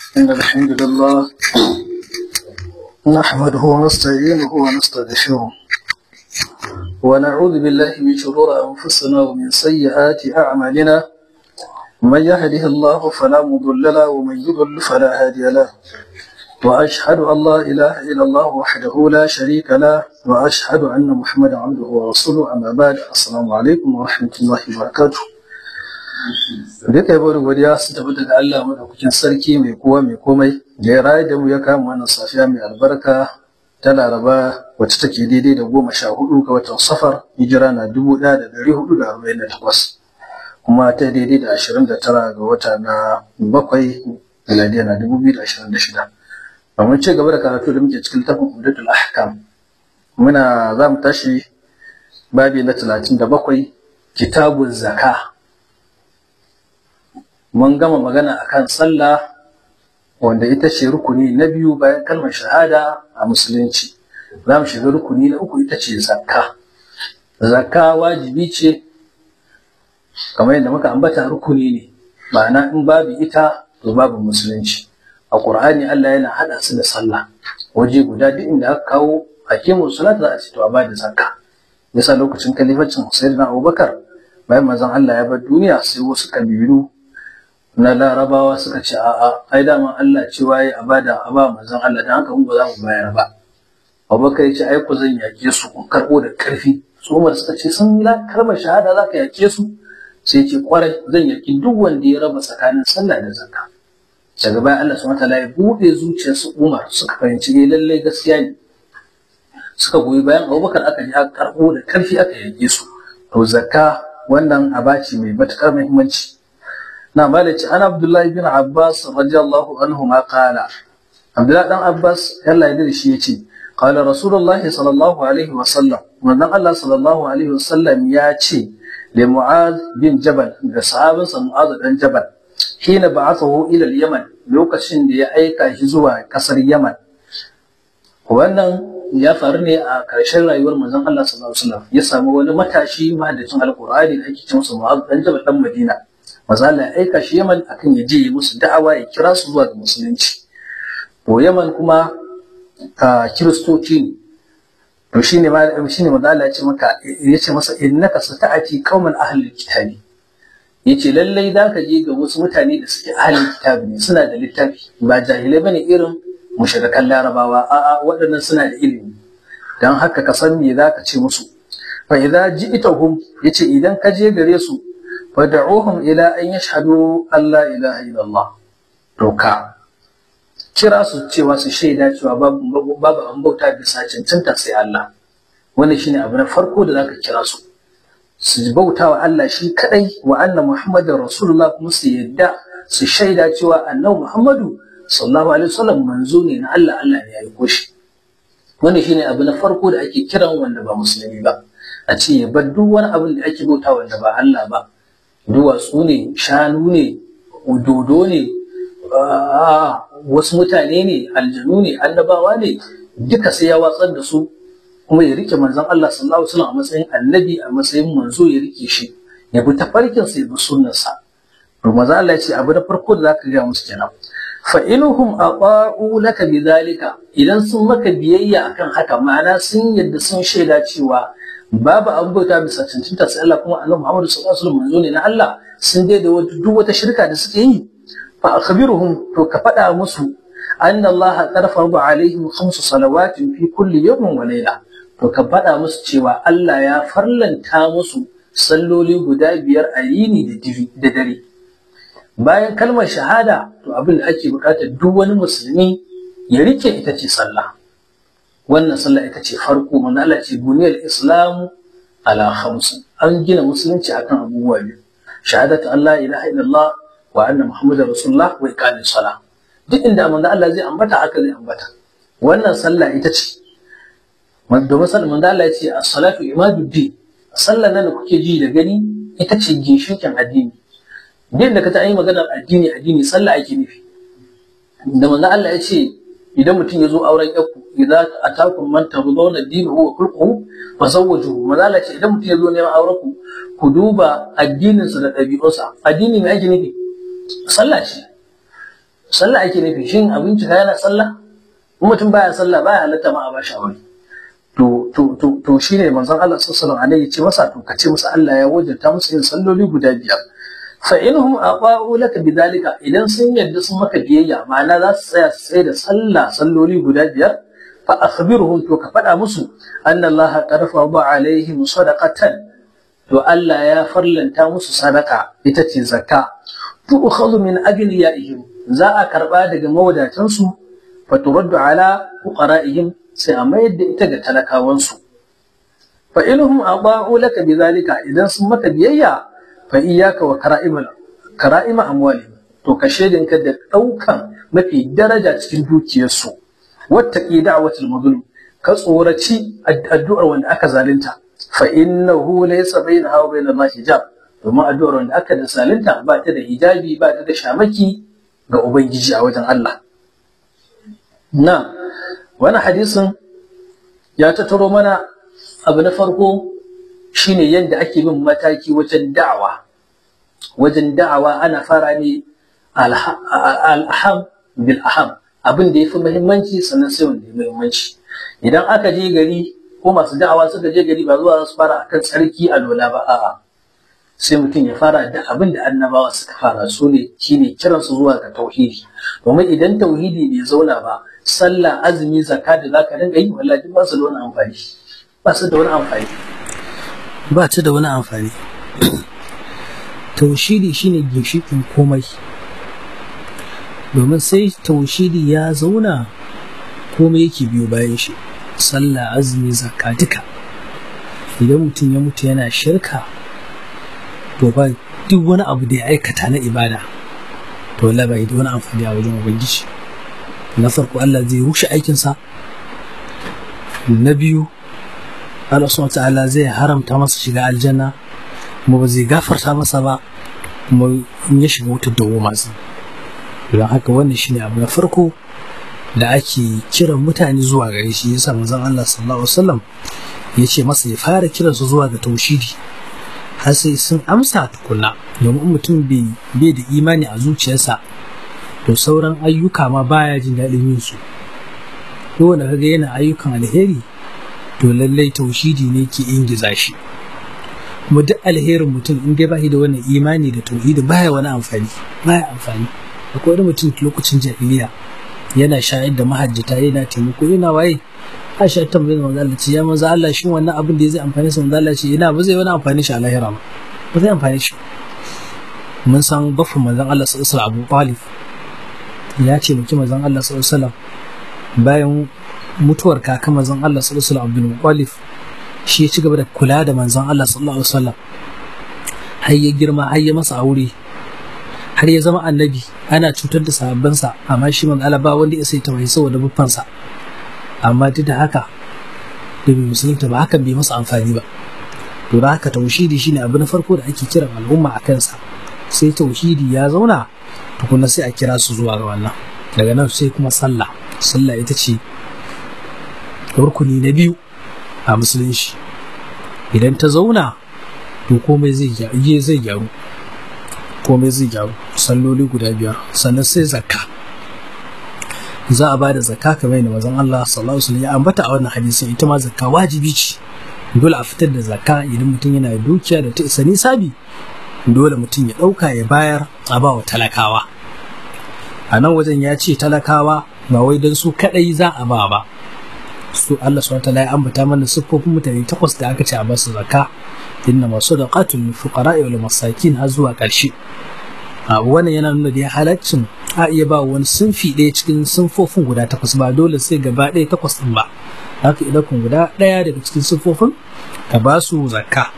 إن الحمد لله نحمده ونستعينه ونستغفره ونعوذ بالله من شرور أنفسنا ومن سيئات أعمالنا من يهده الله فلا مضل له ومن يضل فلا هادي له وأشهد أن لا إله إلا الله وحده لا شريك له وأشهد أن محمدا عبده ورسوله أما بعد السلام عليكم ورحمة الله وبركاته duka yabo da godiya su tafi daga Allah madaukakin sarki mai kowa mai komai da ya rayu da mu ya kama wannan safiya mai albarka ta laraba wacce take daidai da goma sha hudu ga watan safar hijira na dubu ɗaya da ɗari hudu da arba'in da takwas kuma ta daidai da ashirin da tara ga wata na bakwai miladiya na dubu biyu da ashirin da shida domin ci gaba da karatu da muke cikin littafin umdatul ahkam muna za mu tashi babi na talatin da bakwai kitabun zaka mun gama magana akan sallah wanda ita ce rukuni na biyu bayan kalmar shahada a musulunci za mu shiga rukuni na uku ita ce zakka zakka wajibi ce kamar yadda muka ambata rukuni ne ma'ana in babu ita to babu musulunci a ƙur'ani Allah yana haɗa su da sallah waje guda duk inda aka kawo hakimu salat za a ce to a bada zakka yasa lokacin kalifacin sayyidina Abubakar bayan manzon Allah ya bar duniya sai wasu kabilu na larabawa suka ce a'a ai dama Allah cewa ya a bada a ba manzon Allah dan haka mun ba za mu bayar ba Abubakar ya ce ai ku zan yake su ku karbo da karfi su Umar suka ce sun yi kalmar shahada za ka yake su sai ce kwarai zan yaki duk wanda ya raba tsakanin sallah da zakka daga baya Allah subhanahu wataala ya bude zuciyarsu Umar suka fahimci ne lallai gaskiya ne suka goyi bayan Abubakar aka ji aka karbo da karfi aka yake su to zakka wannan abaci mai matukar muhimmanci na malaci an Abdullahi bin Abbas radiyallahu anhu ma qala Abdullahi dan Abbas yalla ya shi yace qala Rasulullahi sallallahu alaihi wa sallam manzon Allah sallallahu alaihi wa sallam ya ce da Mu'az bin Jabal da sahabinsa Mu'az dan Jabal hina ba'athahu ila al-Yaman lokacin da ya aika shi zuwa kasar Yaman wannan ya faru ne a ƙarshen rayuwar manzon Allah sallallahu alaihi wasallam ya samu wani matashi mahaddacin alqur'ani da ake ce masa Mu'az dan Jabal dan Madina manzo Allah ya aika shi Yaman akan ya je musu da'awa ya kira su zuwa ga musulunci to Yaman kuma kiristoci ne to shine ma shine manzo Allah ya ce maka ya ce masa innaka sata'ati qauman ahlul kitabi yace lallai za ka je ga wasu mutane da suke ahlul kitabi ne suna da littafi ba jahilai bane irin mushrikan larabawa a'a waɗannan suna da ilimi dan haka ka san me za ka ce musu fa idza ji'tahum yace idan ka je gare su fad'uhum ila an yashhadu an la ilaha illallah to ka kira su cewa su shaida cewa babu babu an bauta bisa cancanta sai Allah wannan shine abu na farko da zaka kira su su bauta wa Allah shi kadai wa anna muhammadar rasulullah kuma su yadda su shaida cewa annabi muhammadu sallallahu alaihi wasallam manzo ne na Allah Allah ne ya aiko shi wannan shine abu na farko da ake kiran wanda ba musulmi ba a ce ya bar duk wani abin da ake bauta wanda ba Allah ba duwatsu ne shanu ne dodo ne wasu mutane ne aljanu ne annabawa ne duka sai ya watsar da su kuma ya rike manzon Allah sallallahu alaihi wasallam a matsayin annabi a matsayin manzo ya rike shi ya bi tafarkin sa ya bi sunnarsa to manzon Allah ya ce abu na farko da zaka ga musu kenan fa inuhum aqa'u laka bidhalika idan sun maka biyayya akan haka ma'ana sun yadda sun shaida cewa babu an bauta bisa cancanta sai Allah kuma annabi Muhammad sallallahu alaihi wasallam manzo ne na Allah sun dai da duk wata shirka da suke yi fa akhbiruhum to ka faɗa musu anna Allah qad farada alaihim khamsu salawatin fi kulli yawmin wa layla to ka faɗa musu cewa Allah ya farlanta musu salloli guda biyar a yini da dare bayan kalmar shahada to abin da ake bukata duk wani musulmi ya rike ita ce sallah wannan sallah ita ce farko manzo Allah ce buniyal islamu ala khamsin an gina musulunci akan abubuwa biyu shahadatu Allah ilaha illallah wa anna muhammadar rasulullah wa iqamis salah duk inda manzo Allah zai ambata haka zai ambata wannan sallah ita ce domin sallah manzo Allah ya ce as-salatu imaduddin sallah nan da kuke ji da gani ita ce ginshikin addini din da ka ta yi maganar addini addini sallah ake nufi da manzo Allah ya ce idan mutum ya zo auren yakku idza atakum man tardawna dinahu wa khulquhu fazawwajuhu manzo Allah ya ce idan mutum ya zo neman auren ku ku duba addinin sa da ɗabi'unsa addini me ake nufi sallah ce sallah ake nufi shin abinci ka yana sallah in mutum baya sallah baya halatta ma a bashi aure to to to to shine manzon Allah sallallahu alaihi wasallam ya ce masa to kace masa Allah ya wajabta musu yin salloli guda biyar fa inhum aqa'u laka bidalika idan sun yadda sun maka biyayya ma'ana za su tsaya su tsaya da sallah salloli guda biyar fa akhbirhum to ka faɗa musu anna Allah qad farada alaihim sadaqatan to Allah ya farlanta musu sadaka ita ce zakka tu'khadhu min aghniyaihim za a karba daga mawadatansu fa turaddu ala fuqara'ihim sai a mayar da ita ga talakawansu fa inhum ada'u laka bidhalika idan sun maka biyayya fa iyyaka wa kara'imal kara'ima amwalihim to ka ka da daukan mafi daraja cikin dukiyarsu wattaqi da'watul mazlum ka tsoraci addu'ar wanda aka zalunta fa innahu laysa bainaha wa bainal hijab domin addu'ar wanda aka da zalunta ba ta da hijabi ba ta da shamaki ga ubangiji a wajen Allah na wani hadisin ya tattaro mana abu na farko shine yadda ake bin mataki wajen da'awa wajen da'awa ana fara ne al'aham bil aham abin da ya fi muhimmanci sannan sai wanda ya muhimmanci idan aka je gari ko masu da'awa suka je gari ba zuwa su fara akan tsarki a lola ba a'a sai mutum ya fara da abin da annabawa suka fara su ne shine kiransu zuwa ga tauhidi domin idan tauhidi bai zauna ba sallah azumi zakka da zaka dinga yi wallahi ba su da wani amfani ba su da wani amfani ba ta da wani amfani taushidi shine ginshikin komai domin sai taushidi ya zauna komai yake biyo bayan shi sallah azumi zakka duka idan mutum ya mutu yana shirka to ba duk wani abu da ya aikata na ibada to wallahi bai da wani amfani a wajen ubangiji na farko Allah zai rushe aikinsa na biyu Allah subhanahu ta'ala zai haramta masa shiga aljanna kuma ba zai gafarta masa ba kuma in ya shiga wutar dawo masu don haka wannan shine abu na farko da ake kiran mutane zuwa gare shi yasa manzon Allah sallallahu alaihi wasallam ya ce masa ya fara kiransu zuwa ga taushidi har sai sun amsa tukunna domin mutum bai da imani a zuciyarsa to sauran ayyuka ma baya jin daɗin yin su duk wanda kaga yana ayyukan alheri to lallai taushidi ne ke ingiza shi kuma duk alherin mutum in dai bashi da wannan imani da tauhidi baya wani amfani baya amfani akwai wani mutum lokacin jahiliya yana shayar da mahajjata yana taimako yana waye Aisha ta tambaye manzo Allah ce ya manzo Allah shin wannan abin da zai amfani sa manzo Allah ce ina ba zai wani amfani shi a lahira ba ba zai amfani shi mun san baffin manzon Allah sallallahu alaihi Abu Talib ya ce mutum manzon Allah sallallahu alaihi bayan mutuwar kaka manzon Allah sallallahu alaihi Abdul Muttalib shi ya ci gaba da kula da manzon Allah sallallahu alaihi wasallam har ya girma har ya masa aure har ya zama annabi ana cutar da sahabbansa amma shi manzo Allah ba wanda ya sai tawaye saboda buffansa amma duk da haka da bai musulunta ba hakan bai masa amfani ba to da haka tauhidi shine abu na farko da ake kiran al'umma a kansa sai tauhidi ya zauna tukuna sai a kira su zuwa ga wannan daga nan sai kuma sallah sallah ita ce rukuni na biyu a musulunci idan ta zauna to komai zai gyaru zai gyaru komai zai gyaru salloli guda biyar sannan sai zakka za a bada zakka kamar yadda mazan Allah sallallahu alaihi wasallam ya ambata a wannan hadisin ita ma zakka wajibi ce dole a fitar da zakka idan mutum yana da dukiya da ta isa nisabi dole mutum ya ɗauka ya bayar a ba wa talakawa a nan wajen ya ce talakawa ba wai don su kaɗai za a ba ba su Allah subhanahu wataala ya ambata mana siffofin mutane takwas da aka ce a basu zakka inna masu da qatul fuqara wal masakin har zuwa ƙarshe a wannan yana nuna da halaccin a iya ba wani sunfi ɗaya cikin sunfofin guda takwas ba dole sai gaba ɗaya takwas ɗin ba haka idan kun guda ɗaya daga cikin siffofin ka ba su zakka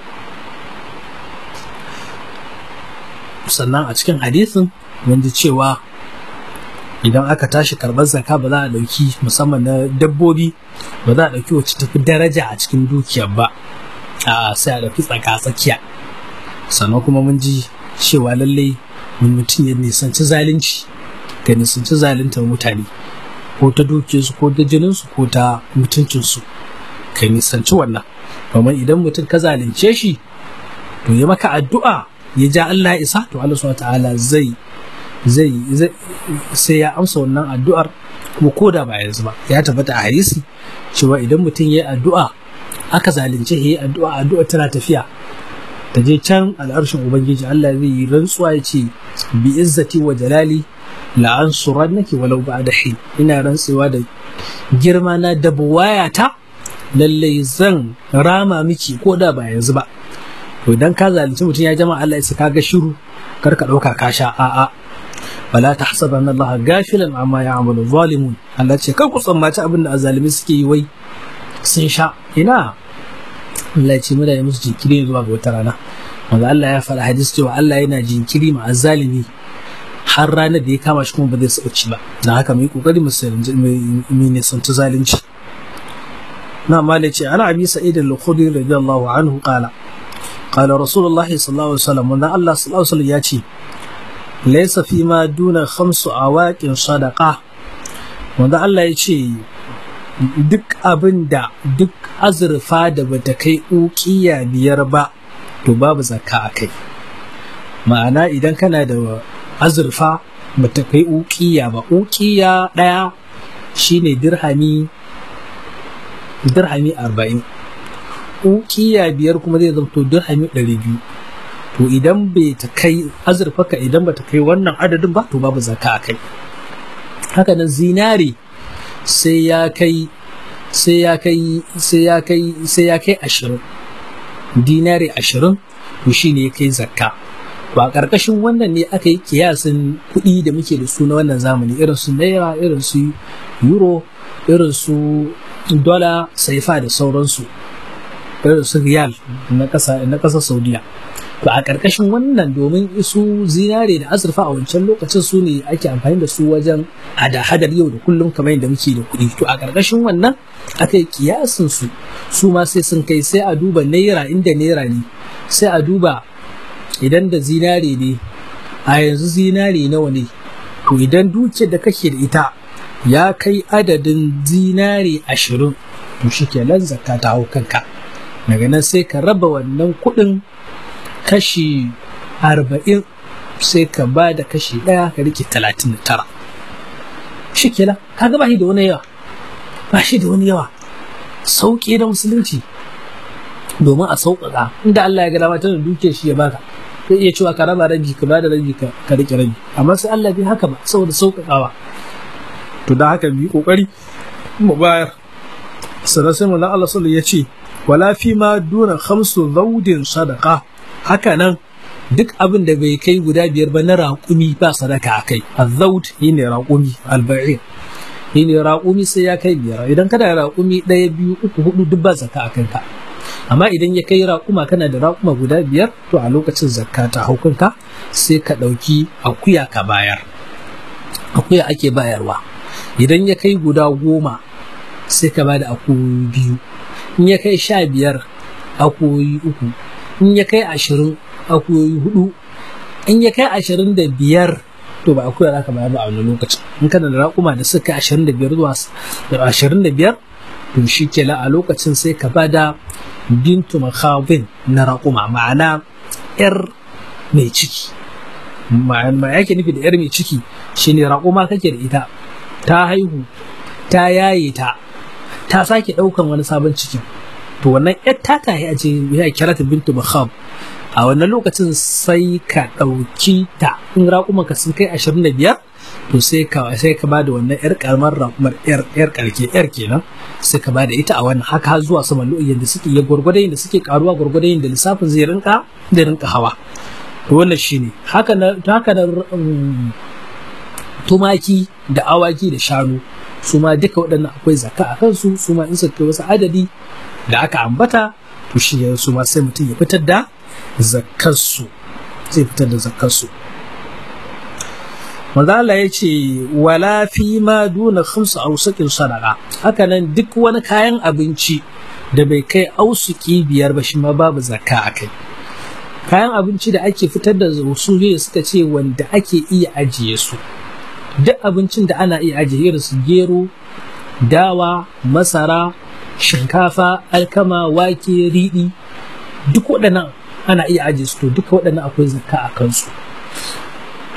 sannan a cikin hadisin mun ji cewa idan aka tashi karɓar zakka ba za a ɗauki musamman na dabbobi ba za a ɗauki wacce tafi daraja a cikin dukiyar ba a sai a ɗauki tsaka tsakiya sannan kuma mun ji cewa lallai mutum ya nisanci zalunci ga nisanci zaluntar mutane ko ta dukiyarsu ko ta jininsu ko ta mutuncinsu ka nisanci wannan domin idan mutum ka zalunce shi to ya maka addu'a ya ja Allah isa to Allah subhanahu ta'ala zai zai sai ya amsa wannan addu'ar kuma ko da ba yanzu ba ya tabbata a hadisi cewa idan mutum ya yi addu'a aka zalunce ya yi addu'a addu'a tana tafiya ta je can al'arshin ubangiji Allah zai yi rantsuwa ya ce bi izzati wa jalali la ansurannaki walau ba'da hin ina rantsewa da girma na da buwayata lallai zan rama miki ko da ba yanzu ba to idan ka zalunci mutum ya jama Allah ya ka ga shiru kar ka dauka ka sha a'a wala tahsabanna Allah gafilan amma ya'malu zalimun Allah ce kar ku tsammaci abin da azalimi suke yi wai sun sha ina Allah ce mu da ya musu jinkiri zuwa ga wata rana wanda Allah ya faɗa hadis cewa Allah yana jinkiri ma azalimi har ranar da ya kama shi kuma ba zai sauci ba don haka mu yi kokari mu nisanci zalunci na mala ce ana abi sa'id al-khudri radiyallahu anhu qala qala rasulullah sallallahu alaihi wasallam wanda Allah sallallahu alaihi wasallam ya ce laysa fi ma duna khamsu awaqin sadaqa wanda Allah ya ce duk abin da duk azurfa da bata kai ukiya biyar ba to babu zakka a kai ma'ana idan kana da azurfa bata kai ukiya ba ukiya ɗaya shine dirhami dirhami arba'in ukiya biyar kuma zai zamto dirhami ɗari biyu to idan bai ta kai azurfa ka idan bata kai wannan adadin ba to babu zakka a kai haka nan zinari sai ya kai sai ya kai sai ya kai sai ya kai ashirin dinari ashirin to shi ne ya kai zakka ba ƙarƙashin wannan ne aka yi kiyasin kuɗi da muke da su na wannan zamani irin su naira irin su euro irin su dola saifa da sauransu irin su riyal na ƙasa na ƙasar saudiya to a ƙarƙashin wannan domin su zinare da azurfa a wancan lokacin su ne ake amfani da su wajen hada-hadar yau da kullum kamar yadda muke da kuɗi to a ƙarƙashin wannan aka yi kiyasin su su ma sai sun kai sai a duba naira inda naira ne sai a duba idan da zinare ne a yanzu zinare nawa ne to idan dukiyar da kake da ita ya kai adadin zinare ashirin to shi kenan zakka ta hau kanka daga nan sai ka raba wannan kuɗin kashi arba'in sai ka ba da kashi ɗaya ka rike talatin da tara shi kenan ka ba shi da wani yawa ba shi da wani yawa sauƙi na musulunci domin a sauƙaƙa inda Allah ya ga dama tana duke shi ya baka zai iya cewa ka raba rabi ka bada rabi ka rike rabi amma sai Allah bai haka ba saboda sauƙaƙawa to da haka bi kokari mu bayar sannan sai manzon Allah sallallahu ya ce wala fi ma duna khamsu zawdin sadaqa haka nan duk abin da bai kai guda biyar ba na raƙumi ba sadaka a kai azzaud shine raƙumi alba'ir shine raƙumi sai ya kai biyar idan kana da raƙumi ɗaya biyu uku hudu duk ba zakka a kanka amma idan ya kai raƙuma kana da raƙuma guda biyar to a lokacin zakka ta hau kanka sai ka ɗauki akuya ka bayar akuya ake bayarwa idan ya kai guda goma sai ka ba da akuyoyi biyu in ya kai sha biyar akuyoyi uku in ya kai ashirin akuyoyi hudu in ya kai ashirin da biyar to ba akuya za ka bayar ba a wani lokacin in kana da raƙuma da suka ashirin da biyar zuwa ashirin da biyar to shi ke a lokacin sai ka bada bintu makhabin na raƙuma ma'ana yar mai ciki ma yake nufi da yar mai ciki shine raƙuma kake da ita ta haihu ta yaye ta ta sake ɗaukan wani sabon cikin to wannan yar ta tahi a ce ya kira ta bintu makhab a wannan lokacin sai ka ɗauki ta in raƙuman ka sun kai ashirin da biyar to sai ka sai ka bada wannan yar karamar raƙumar yar yar karke yar kenan sai ka bada ita a wannan haka zuwa saman lo'in da suke ya gwargwado da suke karuwa gwargwado da lissafin zai rinka zai rinka hawa to wannan shine haka na haka na tumaki da awaki da shanu su ma duka waɗannan akwai zakka a kansu su ma in suka kai wasu adadi da aka ambata to shi su ma sai mutum ya fitar da zakkarsu zai fitar da zakkarsu manzala ya ce wala fi ma duna khamsu ausukin sadaqa haka nan duk wani kayan abinci da bai kai ausuki biyar ba shi ma babu zakka a kai kayan abinci da ake fitar da su ne suka ce wanda ake iya ajiye su duk abincin da ana iya ajiye irin su gero dawa masara shinkafa alkama wake riɗi duk waɗannan ana iya ajiye su to duka waɗannan akwai zakka a kansu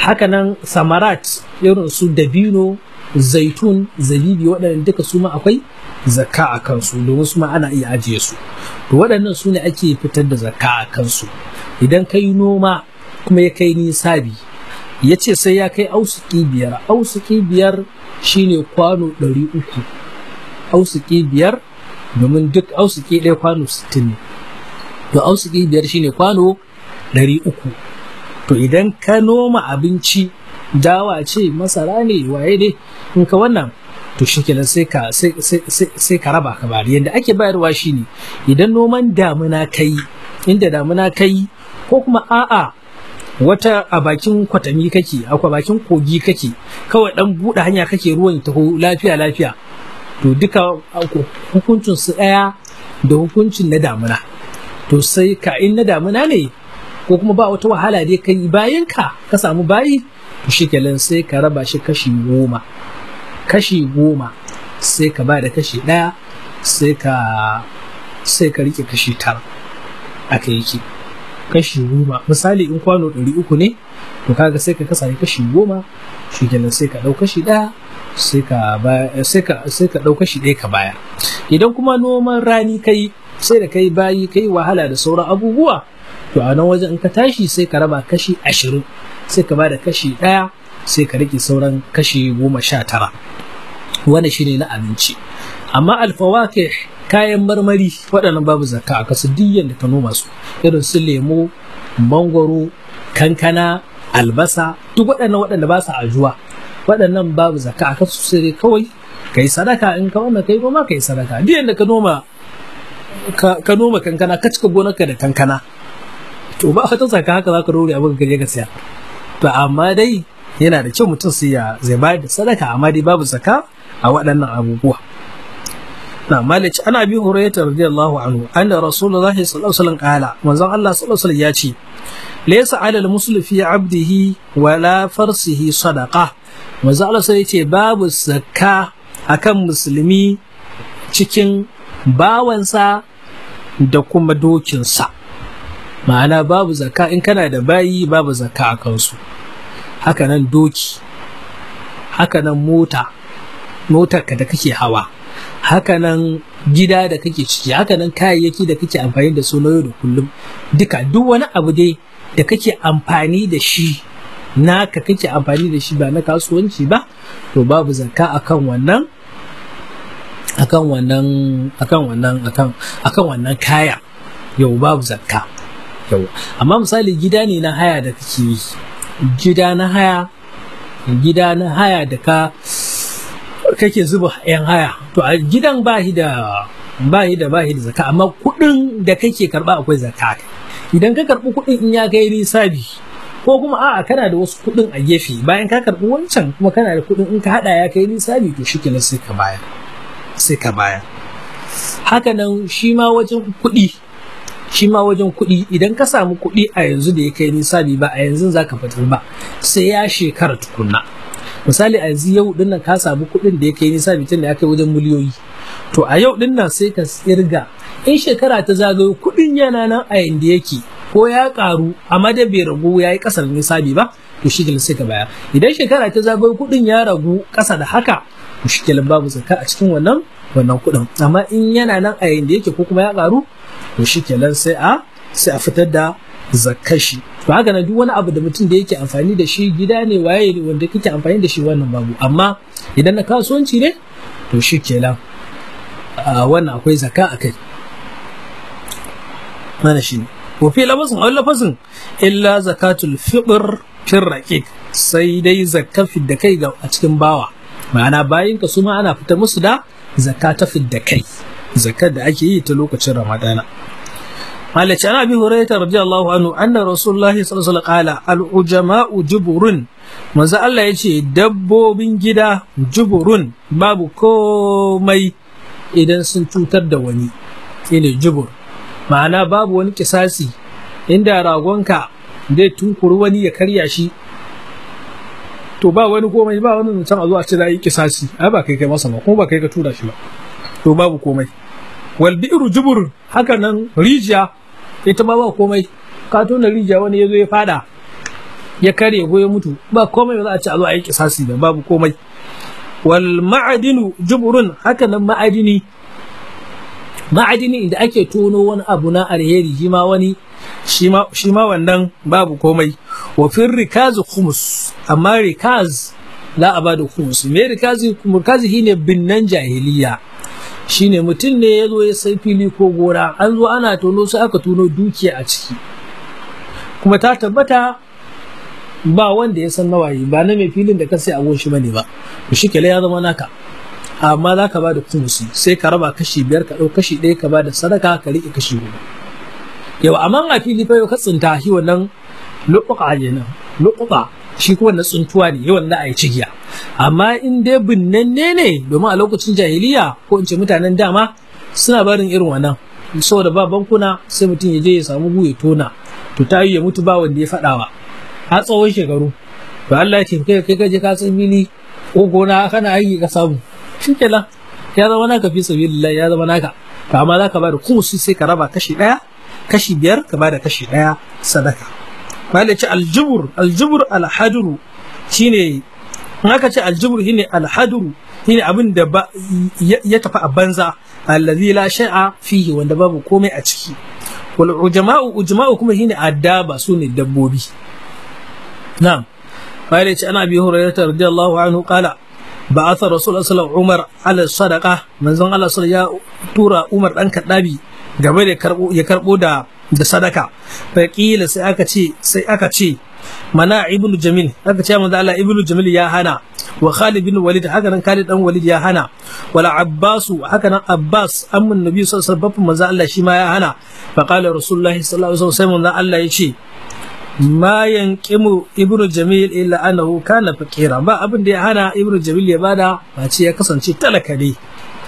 hakanan samarat irin su dabino zaitun zabibi waɗannan duka su ma akwai zakka a kansu domin su ma ana iya ajiye su to waɗannan su ne ake fitar da zakka a kansu idan ka yi noma kuma ya kai nisabi ya ce sai ya kai ausuki biyar ausuki biyar shine kwano ɗari uku ausuki biyar domin duk ausuki ɗaya kwano sittin ne to ausuki biyar shine kwano ɗari uku to idan ka noma abinci dawa ce masara ne waye ne in ka wannan to shi kenan sai ka sai ka raba ka bari yadda ake bayarwa shine idan noman damuna kai inda damuna kai ko kuma a'a wata a bakin kwatami kake a bakin kogi kake kawai dan buɗe hanya kake ruwan taho lafiya lafiya to duka hukuncin su ɗaya da hukuncin na damuna to sai ka in na damuna ne ko kuma ba wata wahala dai kai bayan ka ka samu bayi to shi sai ka raba shi kashi goma kashi goma sai ka ba da kashi ɗaya sai ka sai ka rike kashi tara aka yake kashi goma misali in kwano ɗari uku ne to kaga sai ka kasa kashi goma shi kenan sai ka ɗau kashi ɗaya sai ka sai ka sai ka ɗau kashi ɗaya ka baya idan kuma noman rani kai sai da kai bayi kai wahala da sauran abubuwa to a nan wajen in ka tashi sai ka raba kashi ashirin sai ka ba da kashi ɗaya sai ka rike sauran kashi goma sha tara wani shine na abinci amma alfawake kayan marmari waɗannan babu zakka a kasu diyan da ka noma su irin su lemo mangwaro kankana albasa duk waɗannan waɗanda ba su ajuwa waɗannan babu zakka a kasu sai kawai ka yi sadaka in ka wannan kai noma ka yi sadaka diyan da ka noma ka noma kankana ka cika gonarka da kankana to ba wata zakka haka za ka rore abin ka je ka siya to amma dai yana da kyau mutum sai ya zai bayar da sadaka amma dai babu zakka a waɗannan abubuwa na malici ana bi hurairah radiyallahu anhu anna rasulullahi sallallahu alaihi wasallam qala manzon Allah sallallahu alaihi wasallam ya ce laysa ala al-muslim fi 'abdihi wala farsihi sadaqa manzon Allah sai ya ce babu zakka akan musulmi cikin bawansa da kuma dokinsa ma'ana babu zakka in kana da bayi babu zakka a kansu hakanan doki hakanan mota motarka da kake hawa hakanan gida da kake ciki hakanan kayayyaki da kake amfani da su na yau da kullum duka duk wani abu dai da kake amfani da shi naka kake amfani da shi ba na kasuwanci ba to babu zakka akan wannan akan wannan akan wannan akan akan wannan kaya yau babu zakka yau amma misali gida ne na haya da kake yi gida na haya gida na haya da ka kake zuba yan haya to a gidan bahi da bahi da bahi da zaka amma kudin da kake karba akwai zakka idan ka karbi kudin in ya kai nisabi ko kuma a'a kana da wasu kudin a gefe bayan ka karbi wancan kuma kana da kudin in ka hada ya kai nisabi to shikenan sai ka bayar sai ka bayar haka nan shi ma wajen kudi shi ma wajen kuɗi idan ka samu kuɗi a yanzu da ya kai nisabi ba a yanzu za ka fitar ba sai ya shekara tukunna misali a yanzu yau dinnan ka samu kuɗin da ya kai nisabi tun da ya kai wajen miliyoyi to a yau dinnan sai ka tsirga in shekara ta zagayo kuɗin yana nan a yanda yake ko ya karu amma da bai ragu ya yi ƙasar nisabi ba to shi sai ka baya idan shekara ta zagayo kuɗin ya ragu ƙasa da haka to shi babu zakka a cikin wannan wannan kuɗin amma in yana nan a yanda yake ko kuma ya karu to shi kenan sai a sai a fitar da zakashi to haka na duk wani abu da mutum da yake amfani da shi gida ne waye ne wanda kake amfani da shi wannan babu amma idan na kasuwanci ne to shi kenan wannan akwai zaka a kai mana shi ne wa fi lafazin a lafazin illa zakatul fitr fir raqiq sai dai zakka da kai ga a cikin bawa ma'ana bayin ka su ma ana fitar musu da zakka ta da kai zakar da ake yi ta lokacin ramadana malaci ana bi hurairah radiyallahu anhu anna rasulullahi sallallahu alaihi wasallam qala al ujama'u juburun manzo Allah yace dabbobin gida juburun babu komai idan sun cutar da wani shine jubur ma'ana babu wani kisasi inda ragonka zai tunkuri wani ya karya shi to ba wani komai ba wani mutum a zo a ce za yi kisasi ai ba kai kai masa ba kuma ba kai ka tura shi ba to babu komai wal bi'ru jubur haka nan rijiya ita ma ba komai ka tona rijiya wani ya zo ya fada ya karye ko ya mutu ba komai ba za a ce a zo a yi kisasi da babu komai wal ma'adinu juburun haka nan ma'adini ma'adini inda ake tono wani abu na alheri shi ma wani shi ma wannan babu komai wa fin rikaz khumus amma rikaz za a bada khumus me rikazi rikazi shine binnan jahiliya shine mutum ne ya zo ya sai fili ko gora an zo ana tono sai aka tono dukiya a ciki kuma ta tabbata ba wanda ya san nawayi ba na mai filin da ka sai a shi bane ba to shi ya zama naka amma za ka ba da kumusi sai ka raba kashi biyar ka ɗau kashi ɗaya ka ba da sadaka ka riƙe kashi huɗu yau amma a fili fa yau ka tsinta shi wannan luƙuƙa ne nan luƙuƙa shi kuma na tsuntuwa ne yawan da a yi cigiya amma in dai binnanne ne domin a lokacin jahiliya ko in ce mutanen dama suna barin irin wannan saboda ba bankuna sai mutum ya je ya samu gu ya tona to ta yi ya mutu ba wanda ya faɗawa har tsawon shekaru to Allah ya ce kai kai ka je ka san fili ko gona kana aiki ka samu shikenan ya zama naka fi sabilillah ya zama naka to amma zaka bada kumusi sai ka raba kashi daya kashi biyar ka bada kashi daya sadaka malai ce aljubur aljubur alhaduru shine in aka ce aljubur shine alhaduru shine abin da ya tafi a banza allazi la shay'a fihi wanda babu komai a ciki wal ujma'u ujma'u kuma shine addaba sune dabbobi na'am malai ce ana bi hurairah radiyallahu anhu qala بعث رسول الله صلى الله عليه وسلم عمر على الصدقة من زن الله صلى الله تورا عمر دان كدابي game da karbo ya karbo da da sadaka fa kila sai aka ce sai aka ce mana ibnu jamil aka ce manzo Allah ibnu jamil ya hana wa Khalid bin Walid haka nan Khalid dan Walid ya hana wala Abbasu haka nan Abbas amman Nabi sallallahu alaihi wasallam manzo Allah shi ma ya hana fa qala Rasulullahi sallallahu alaihi wasallam manzo Allah ya ce ma yankimu ibnu jamil illa annahu kana faqira ba abin da ya hana ibnu jamil ya bada face ya kasance talaka ne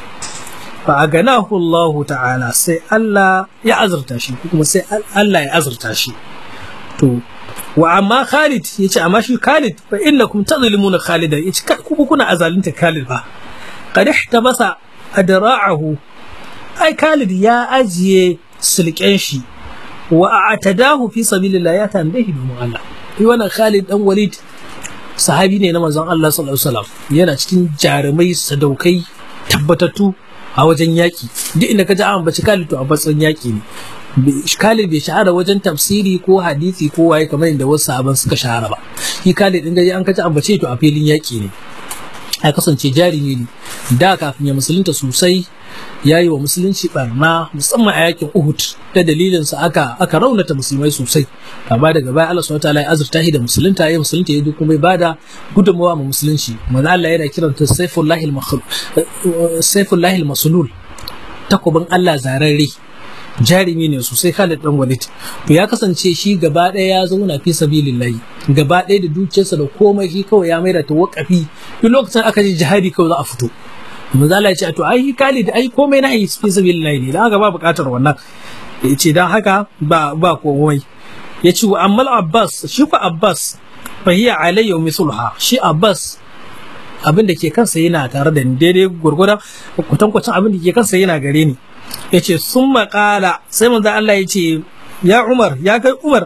fa aganahu Allah ta'ala sai Allah ya azurta shi kuma sai Allah ya azurta shi to wa amma Khalid yace amma shi Khalid fa innakum tadhlimuna Khalidan yace ku kuna azalinta Khalid ba qad ihtabasa adra'ahu ai Khalid ya ajiye sulken shi wa a'tadahu fi sabilillah ya tambaye domin Allah shi wannan Khalid dan Walid sahabi ne na manzon Allah sallallahu alaihi wasallam yana cikin jarumai sadaukai tabbatattu a wajen yaki duk inda ka ji an bace Khalid to a batsan yaki ne Khalid bai shahara wajen tafsiri ko hadisi ko waye kamar inda wasu sahaban suka shahara ba shi Khalid din gaji an kaji an bace to a filin yaki ne ya kasance jarumi ne da kafin ya musulunta sosai ya yi wa musulunci barna musamman a yakin Uhud ta dalilinsa aka aka raunata musulmai sosai amma daga baya Allah subhanahu wataala ya azurta shi da musulunta ya musulunta ya kuma bai bada gudunmawa ma musulunci manzo Allah yana kiranta sayfullahi al-makhlul sayfullahi al-maslul takobin Allah zararre jarumi ne sosai Khalid dan Walid to ya kasance shi gaba ɗaya ya zauna fi sabilillahi gaba ɗaya da dukiyarsa da komai shi kawai ya maida ta wakafi duk lokacin aka je jihadi kawai za a fito manzo Allah ya ce to ai Khalid ai komai na yi fi sabilillahi ne dan haka ba buƙatar wannan ya ce dan haka ba ba komai ya ce wa ammal Abbas shi ko Abbas fa hiya alayya misulha shi Abbas abin da ke kansa yana tare da ni daidai gurgurdan kwatankwacin abin da ke kansa yana gare ni ya ce sun maƙala sai manzo Allah ya ce ya Umar ya kai Umar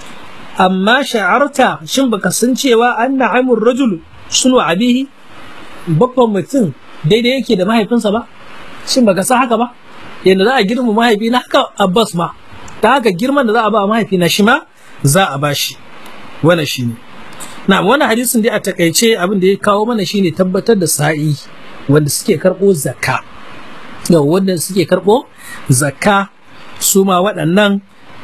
amma sha'arta shin baka san cewa anna amur rajul sunu abihi babban mutum daidai yake da mahaifinsa ba shin baka san haka ba yadda za a girma mahaifi na haka Abbas ma ta haka girman da za a ba mahaifi na shi ma za a ba shi wannan shine na wannan hadisin dai a takaice abin da ya kawo mana shine tabbatar da sa'i wanda suke karɓo zakka yau wanda suke karɓo zakka su ma waɗannan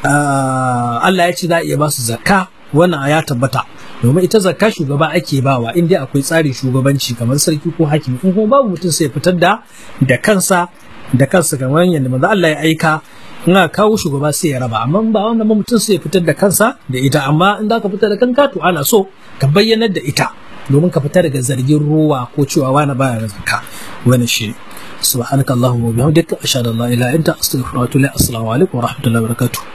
Allah ya ce za a iya ba su zakka wannan ya tabbata domin ita zakka shugaba ake bawa in dai akwai tsarin shugabanci kamar sarki ko hakimi in kuma babu mutum sai fitar da da kansa da kansa kamar yadda manzo Allah ya aika in aka kawo shugaba sai ya raba amma ba wannan ba mutum sai ya fitar da kansa da ita amma in za ka fitar da kanka to ana so ka bayyanar da ita domin ka fita daga zargin ruwa ko cewa wani baya zakka wani shi سبحانك اللهم وبحمدك أشهد أن لا إله إلا أنت أستغفرك وأتوب إليك السلام عليكم ورحمة الله وبركاته